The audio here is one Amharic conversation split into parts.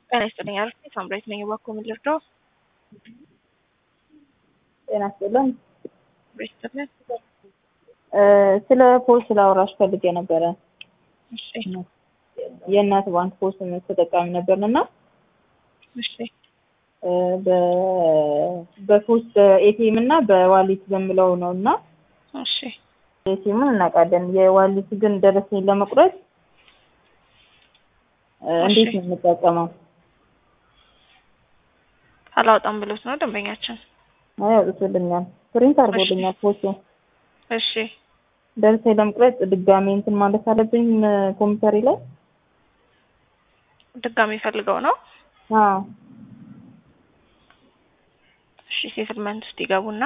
ጤና ይስጥልኝ አልኩ ሳምራዊት ነኝ። እባክዎ ምን ልርዳው? ጤና ይስጥልን። ሳምራዊት ይስጥልን። ስለ ፖስ ላውራሽ ፈልጌ ነበረ። እሺ የእናት ባንክ ፖስ ተጠቃሚ ነበርን እና እሺ በፖስ በኤቲኤም እና በዋሊት በምለው ነው እና እሺ ኤቲኤምን እናውቃለን። የዋሊት ግን ደረሰኝ ለመቁረጥ እንዴት ነው የምንጠቀመው? አላወጣም ብሎት ነው ደንበኛችን። አይ አውጥቶልኛል፣ ፕሪንት አድርጎልኛል ፖሱ። እሺ ደረሰኝ ለመቁረጥ ድጋሜ እንትን ማለት አለብኝ ኮምፒውተሪ ላይ? ድጋሚ ፈልገው ነው። አዎ እሺ ሴትልመንት ውስጥ ይገቡና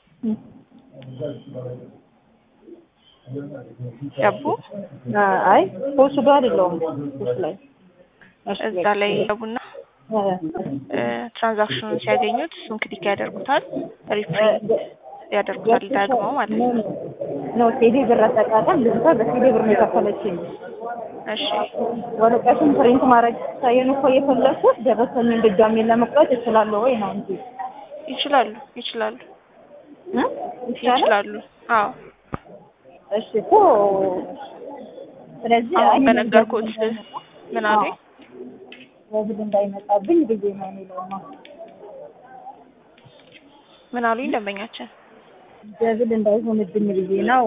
ገቡ። አይ ፖሱ ጋር የለውም ፖስ ላይ እሺ፣ እዛ ላይ ይገቡና ትራንዛክሽኑን ሲያገኙት እሱን ክሊክ ያደርጉታል። ሪፕሪንት ያደርጉታል ዳግመው ማለት ነው። ነው ቴሌ ብር አጠቃቀም ልጅቷ በቴሌ ብር ነው የከፈለችኝ። እሺ ወረቀቱን ፕሪንት ማድረግ ሳይሆን እኮ የፈለኩት ደረሰኝን ድጋሜ ለመቁረጥ እችላለሁ ወይ ነው እንጂ ይችላሉ ይችላሉ እ ይቻላል? ይችላሉ። አዎ እሺ እኮ ስለዚህ አሁን አይ በነገርኩት ምን አሉኝ? ወብል እንዳይመጣብኝ ብዬ ነው የሚለውማ ምን አሉኝ ደንበኛችን? ደብል እንዳይሆንብኝ ብዬ ነው።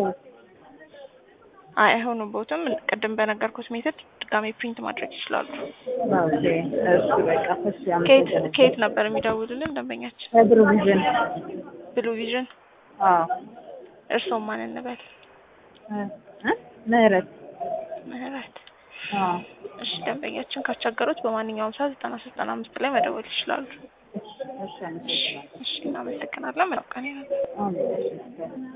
አይ አይሆኑቦትም። ቅድም በነገርኩት ሜተድ ድጋሜ ፕሪንት ማድረግ ይችላሉ። ኦኬ እሺ በቃ እሺ ከየት አመሰግናለሁ። ከየት ነበር የሚደውሉልን ደንበኛችን? ከብሩ ቪዥን ብሉ ቪዥን። አዎ እርስዎ ማን እንበል? እ እ ምህረት ምህረት። አዎ እሺ ደንበኛችን ካስቸገሩት በማንኛውም ሰዓት ዘጠና ሶስት ዘጠና አምስት ላይ መደወል ይችላሉ። እሺ አመሰግናለሁ። እሺ እናመሰግናለን። መልካም ቀን ይሁን። አሜን።